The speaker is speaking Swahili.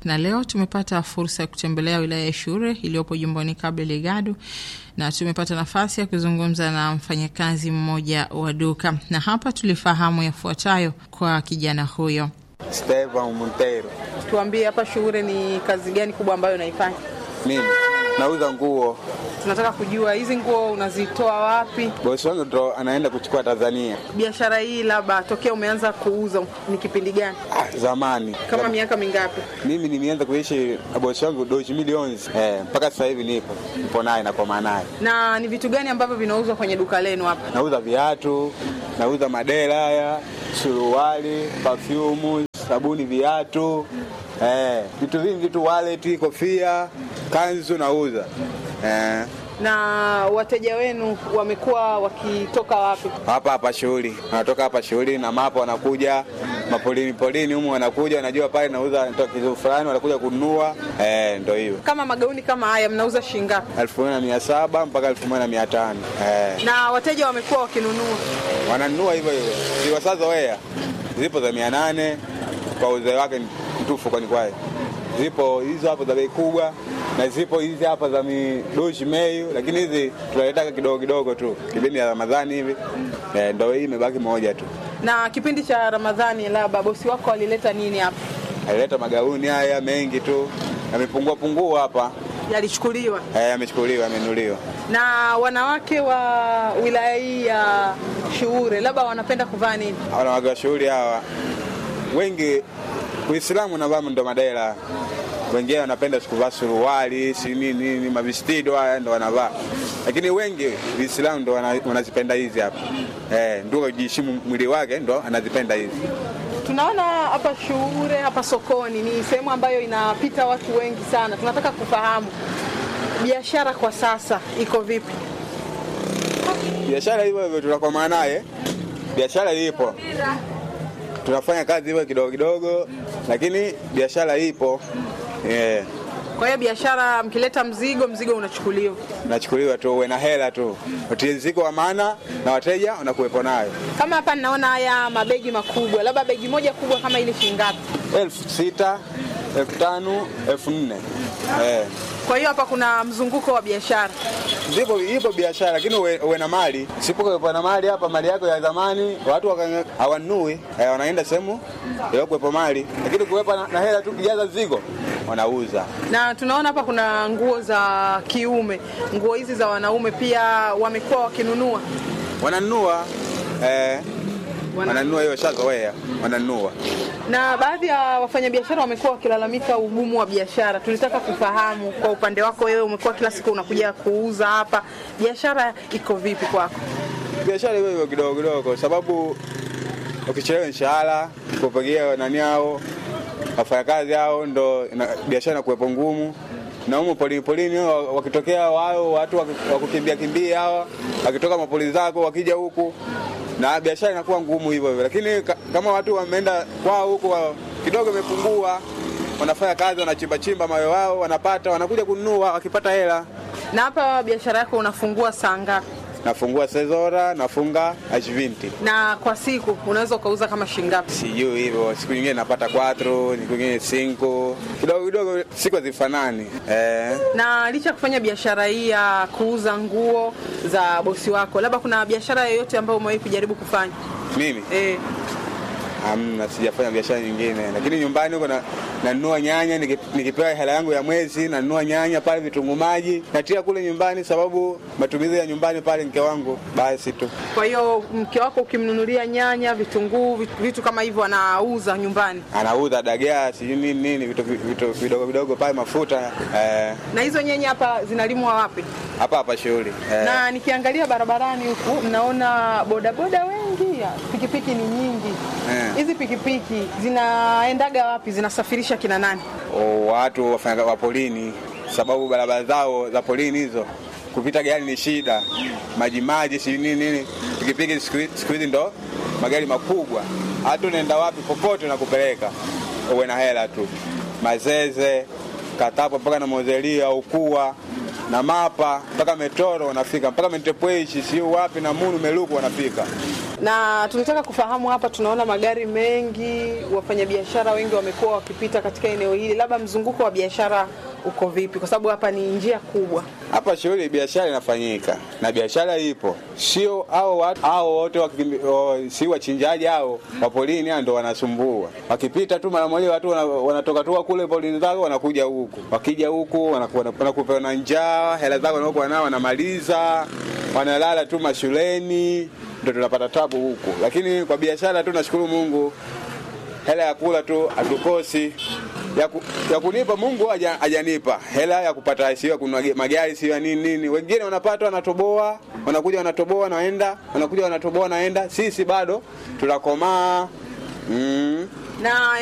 na leo tumepata fursa ya kutembelea wilaya ya Shure iliyopo jimboni Cabo Delgado, na tumepata nafasi ya kuzungumza na mfanyakazi mmoja wa duka, na hapa tulifahamu yafuatayo kwa kijana huyo. Stevan Montero. Tuambie hapa Shure ni kazi gani kubwa ambayo unaifanya? Mimi nauza nguo. Tunataka kujua hizi nguo unazitoa wapi? Bosi wangu ndo anaenda kuchukua Tanzania. Biashara hii labda tokea umeanza kuuza ni kipindi gani? Ah, zamani Kama miaka mingapi? mimi nimeanza kuishi na bosi wangu doji milioni eh, mpaka sasa hivi nipo nipo naye na kwa naye. Na ni vitu gani ambavyo vinauzwa kwenye duka lenu hapa? Nauza viatu, nauza madera haya, suruali, perfume, sabuni, viatu eh, vitu vingi tu, wallet, kofia, kanzu nauza eh, Na wateja wenu wamekuwa wakitoka wapi? hapa hapa shughuli, wanatoka hapa shughuli na mapo, wanakuja mapolini polini humu, wanakuja wanajua pale nauza natoa kitu fulani, wanakuja kununua eh, ndo hiyo Kama magauni kama haya mnauza shilingi ngapi? elfu moja na mia saba mpaka elfu moja na mia tano eh. Na wateja wamekuwa wakinunua? wananunua hivyo hivyo, ziwasazoea zipo za mia nane kwa uzee wake mtufu, kwani kwaye zipo hizo hapo za bei kubwa na zipo hizi hapa za midoshi meyu, lakini hizi tunaletaka kidogo kidogo tu kipindi ya Ramadhani hivi eh, ndo hii imebaki moja tu. Na kipindi cha Ramadhani, labda bosi wako alileta nini hapa? Alileta magauni haya mengi tu, yamepungua pungua hapa Yalichukuliwa. eh, yamechukuliwa, yamenuliwa. Na wanawake wa wilaya hii ya Shuure labda wanapenda kuvaa nini? wanawake wa shughuli hawa wengi Uislamu na vamu ndo madela, wengine wanapenda sikuvaa suruali si nini nini, mavistido haya ndo wanavaa, lakini wengi Uislamu ndo wana- wanazipenda hizi hapa eh, ndio kujiheshimu mwili wake ndo anazipenda hizi. Tunaona hapa Shuure, hapa sokoni ni sehemu ambayo inapita watu wengi sana. Tunataka kufahamu biashara kwa sasa iko vipi? Biashara hivyo hivyo tunakwama naye, biashara ipo, tunafanya kazi hivyo kidogo kidogo, lakini biashara ipo eh. Kwa hiyo biashara, mkileta mzigo, mzigo unachukuliwa. nachukuliwa tu, uwe na hela tu, utiriziko wa maana na wateja unakuwepo nayo. Kama hapa ninaona haya mabegi makubwa, labda begi moja kubwa kama ile shilingi ngapi? elfu sita elfu tano elfu nne eh. Kwa hiyo hapa kuna mzunguko wa biashara. Zipo ipo biashara, lakini uwe, uwe na mali. Sipokuwepo na mali hapa, mali yako ya zamani watu waka- hawanunui eh, wanaenda sehemu kuwepo mali, lakini kuwepo na, na hela tu, kijaza zigo wanauza. Na tunaona hapa kuna nguo za kiume, nguo hizi za wanaume pia wamekuwa wakinunua. Wananunua eh, wananunua hiyo shazoea, wananunua Na baadhi ya wafanyabiashara wamekuwa wakilalamika ugumu wa biashara. Tulitaka kufahamu kwa upande wako wewe, umekuwa kila siku unakuja kuuza hapa, biashara iko vipi kwako? biashara hiyo hiyo kidogo kidogo, sababu ukichelewa mshahara kupigia nani hao wafanyakazi hao, ndo ina- biashara inakuwepo ngumu. Na humo polini polini wa- wakitokea wao watu waki- wakukimbia kimbia hawa wakitoka mapoli zako wakija huku, na biashara inakuwa ngumu hivyo hivyo, lakini ka- kama watu wameenda kwao huku wa- kidogo imepungua, wanafanya kazi, wanachimba chimba mawe wao, wanapata, wanakuja kununua, wakipata hela Na hapa biashara yako unafungua saa ngapi? nafungua sezora, nafunga ashvinti Na kwa siku unaweza ukauza kama shilingi ngapi? sijui hivyo. Siku nyingine napata 4 siku nyingine 5 kidogo kidogo, siku hazifanani eh. Na licha ya kufanya biashara hii ya kuuza nguo za bosi wako, labda kuna biashara yoyote ambayo umewahi kujaribu kufanya? Mimi Eh, hamna, sijafanya biashara nyingine, lakini nyumbani huko na- nanunua nyanya niki- nikipewa hela yangu ya mwezi, nanunua nyanya pale, vitunguu maji natia kule nyumbani, sababu matumizi ya nyumbani pale mke wangu basi tu. kwa hiyo mke wako ukimnunulia nyanya, vitunguu, vitu, vitu kama hivyo anauza nyumbani. Anauza dagaa sijui nini nini, vitu vitu vidogo vidogo pale, mafuta eh, Na hizo nyanya hapa zinalimwa wapi? hapa hapa shughuli eh. Na nikiangalia barabarani huku naona bodaboda wengi, pikipiki ni nyingi. Eh. Hizi pikipiki zinaendaga wapi? Zinasafirisha kina nani? o, watu wafanya wa polini, sababu barabara zao za polini hizo kupita gari ni shida, maji maji, si nini nini. Pikipiki siku hi- siku hizi ndo magari makubwa, hata unaenda wapi popote nakupeleka, uwe na hela tu. Mazeze, Katapo mpaka na Mozelia, Ukua na Mapa mpaka Metoro wanafika mpaka Mentepweshi, siu wapi na Munu Meluku wanafika. na tulitaka kufahamu hapa, tunaona magari mengi, wafanyabiashara wengi wamekuwa wakipita katika eneo hili, labda mzunguko wa biashara uko vipi? Kwa sababu hapa ni njia kubwa. Hapa shughuli biashara inafanyika na biashara ipo, sio hao watu hao wote wakimbi- o, si wachinjaji hao wa polini hao ndo wanasumbua. Wakipita tu mara moja watu wana- wanatoka tu kule polini zao wanakuja huku, wakija huku wanaku- wana- wanakupewa na njaa, hela zao wanaokuwa nao wanamaliza, wanalala tu mashuleni, ndo tunapata tabu huku. Lakini kwa biashara tu nashukuru Mungu, hela ya kula tu hatukosi ya, ku, ya kunipa Mungu haja- hajanipa hela ya kupata sio ya kununua ge- magari sio ya nini nini. Wengine wanapata wanatoboa, wanakuja wanatoboa naenda, wanakuja wanatoboa naenda. Sisi bado tunakomaa mm. na